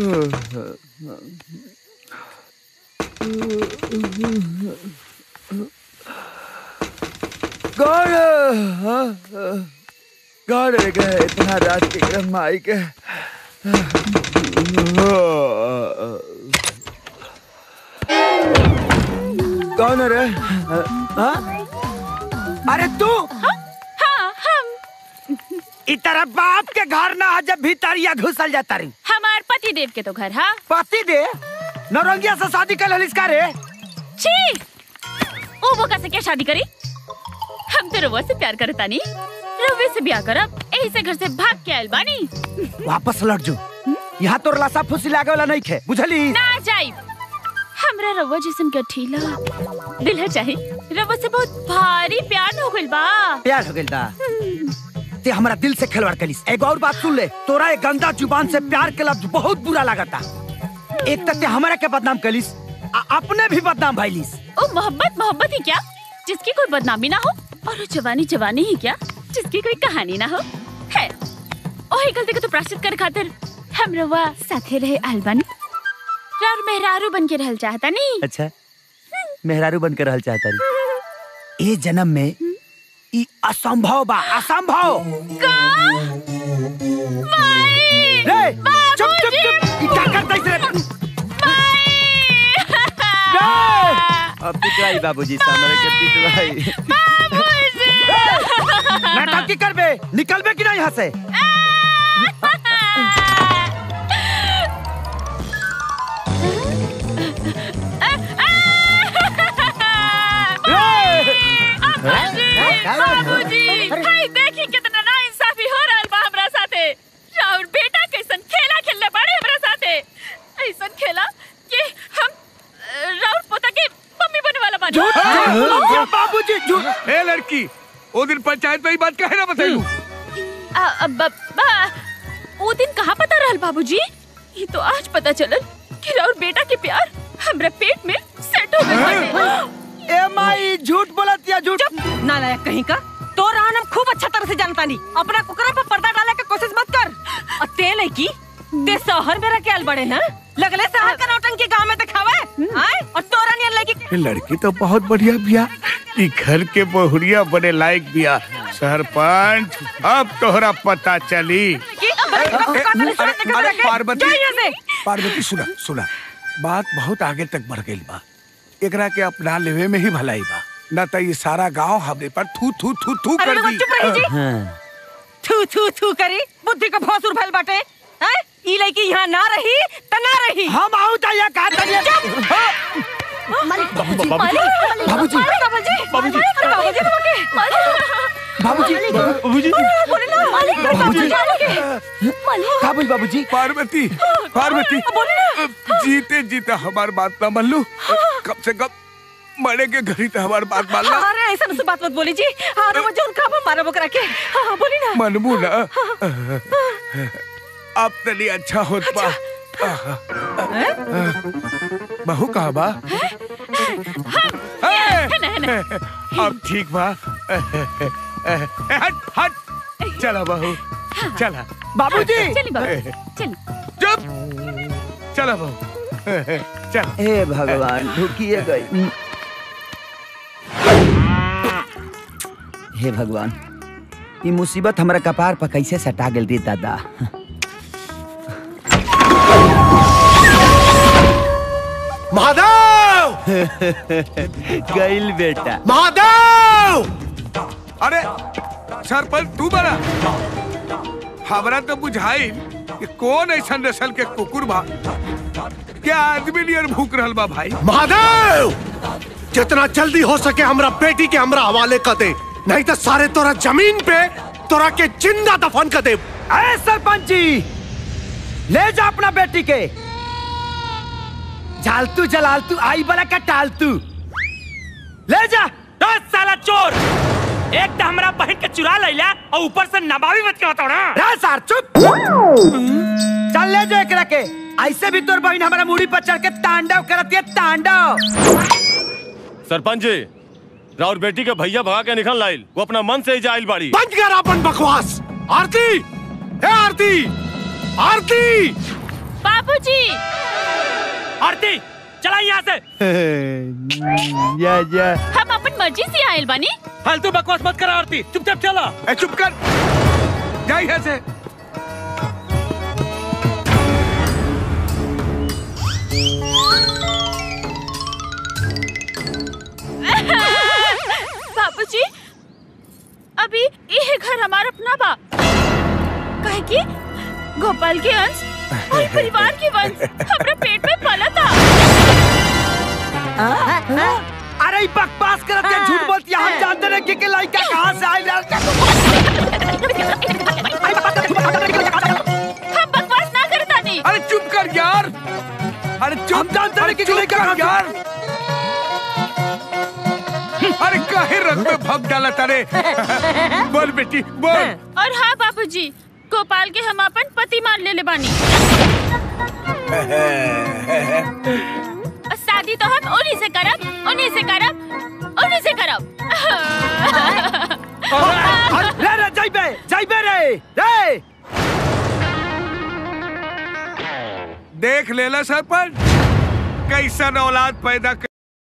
कौन कौन है के इतना रात के क्रम माई के कौन है रे हाँ? अरे तू हाँ हम इ तरह बाप के घर ना जब भीतरिया घुसल जाता रही हमार पति देव के तो घर हाँ पति दे नौरंगिया से शादी कर ललिस का रे छी ओ वो कैसे क्या शादी करी हम तो रवा से प्यार करता नहीं रवे से ब्याह करब यही से घर से भाग के आयल बानी वापस लौट जो यहाँ तोर लाशा फुसी लागे वाला नहीं खे बुझली ना जाई हमरा रवा जैसन गठीला दिल है चाहे रवा से बहुत भारी प्यार हो गइल बा प्यार हो गइल बा ते हमारा दिल से खिलवाड़ कलिस एगो और बात सुन ले तोरा एक गंदा जुबान से प्यार के लफ्ज बहुत बुरा लागता एक तक ते हमारा के बदनाम कलिस आ अपने भी बदनाम भइलिस ओ मोहब्बत मोहब्बत ही क्या जिसकी कोई बदनामी ना हो और वो जवानी जवानी ही क्या जिसकी कोई कहानी ना हो है ओही गलती के तो प्राश्चित कर खातिर हम रवा साथे रहे अलबन रार मेहरारू बन के रहल चाहता नहीं अच्छा मेहरारू बनकर रहल चाहता रही ए जन्म में ई असंभव बा असंभव का माई रे चुप चुप चुप ई का करता इस रे रे! अब पिटवाई बाबूजी सामने के पिटवाई नाटक की करबे निकलबे कि नहीं यहाँ से रे! बाबूजी हाय देखी कितना नाइंसाफी हो रहल बा हमरा साथे राउर बेटा कैसन खेला खेलले बाड़े हमरा साथे ऐसन खेला कि हम अ, राउर पोता के मम्मी बने वाला बानी झूठ झूठ बाबूजी झूठ ए लड़की वो दिन पंचायत में ही बात कहे ना बताइलू आ, आ, ब- बा वो दिन कहाँ पता रहल बाबूजी ये तो आज पता चलल कि राउर बेटा के प्यार हमरा पेट में सेट हो गइल बाटे ए माई झूठ बोलत या झूठ नालायक कहीं का तो रान हम खूब अच्छा तरह से जानता नहीं अपना कुकरा पर पर्दा डाले के कोशिश मत कर और तेल है की ते शहर में रखे आल बड़े ना लगले शहर का नौटंकी गांव में दिखावे आए और तोरा नियन लगी ये लड़की तो बहुत बढ़िया बिया ई घर के बहुरिया बड़े लायक बिया सरपंच अब तोहरा पता चली कि अरे अरे पार्वती से पार्वती सुना सुना बात बहुत आगे तक बढ़ गई बा एकरा के अपना लेवे में ही भलाई बा न तो ये सारा गांव हमरे पर थू थू थू थू अरे कर लोगों दी चुप रही जी थू थू थू करी बुद्धि का भौसुर भइल बाटे हैं ई लड़की यहाँ ना रही त ना रही हम आऊ त या का तनिया बाबूजी बाबूजी बाबूजी बाबूजी बाबूजी बाबूजी बाबूजी बोले ना बाबूजी का बोल बाबूजी पार्वती पार्वती बोले ना जीते जीते हमार बात ना मान लू कम से कम मरे के घड़ी तो हमार बात मान ला अरे ऐसा से बात मत बोली जी हाँ वो जो उनका मारा बकरा के हाँ हाँ, बोली ना मनबू ना अब तनी अच्छा होत बा बहू कहा बा ए, अब ठीक बा हट हट चला बहू चला बाबूजी चली बाबू चली चुप चला बहू चल हे भगवान ढुकिए गई हे भगवान ये मुसीबत हमरा कपार पर कैसे सटा गेल रे दादा महादेव गइल बेटा महादेव अरे सरपंच तू बना हमरा तो बुझाई कि कौन ऐसा नस्ल के कुकुर बा क्या आदमी नियर भूख रहल बा भाई महादेव जितना जल्दी हो सके हमरा बेटी के हमरा हवाले कर दे नहीं तो सारे तोरा जमीन पे तोरा के जिंदा दफन कर दे अरे सरपंच जी ले जा अपना बेटी के झालतू जलालतू आई बड़ा का टालतू ले जा दस साला चोर एक तो हमरा बहन के चुरा लैला और ऊपर से नबावी मत के बताओ ना रे सार चुप चल ले जा एकरा के ऐसे भी तोर बहन हमारा मुड़ी पर चढ़ के तांडव करती है तांडव सरपंच जी राउर बेटी के भैया भगा के निकल लाइल वो अपना मन से ही जाइल बाड़ी बंद कर अपन बकवास आरती ए आरती आरती बाबूजी आरती चला यहाँ से या या हम अपन मर्जी से आयल बानी फालतू बकवास मत करा आरती चुपचाप चला ए चुप कर जा यहाँ से बाबूजी अभी ये घर हमारा अपना बा कहे कि गोपाल के अंश और परिवार के वंश हमारे पेट में पला था अरे ई बकवास करत के झूठ बोलती है हम जानते नहीं कि के लड़का कहां से आइल हम बकवास ना करता नहीं अरे चुप कर यार अरे चुप हम जानते अरे नहीं कि चुप लड़का कर कहाँ यार अरे काहे रंग में भग डाला तारे बोल बेटी बोल और हाँ बाबूजी गोपाल के हम अपन पति मान ले ले बानी और शादी तो हम उन्हीं से करब उन्हीं से करब उन्हीं से करब रे रे जाइबे जाइबे रे रे देख लेला सरपंच कैसन औलाद पैदा कर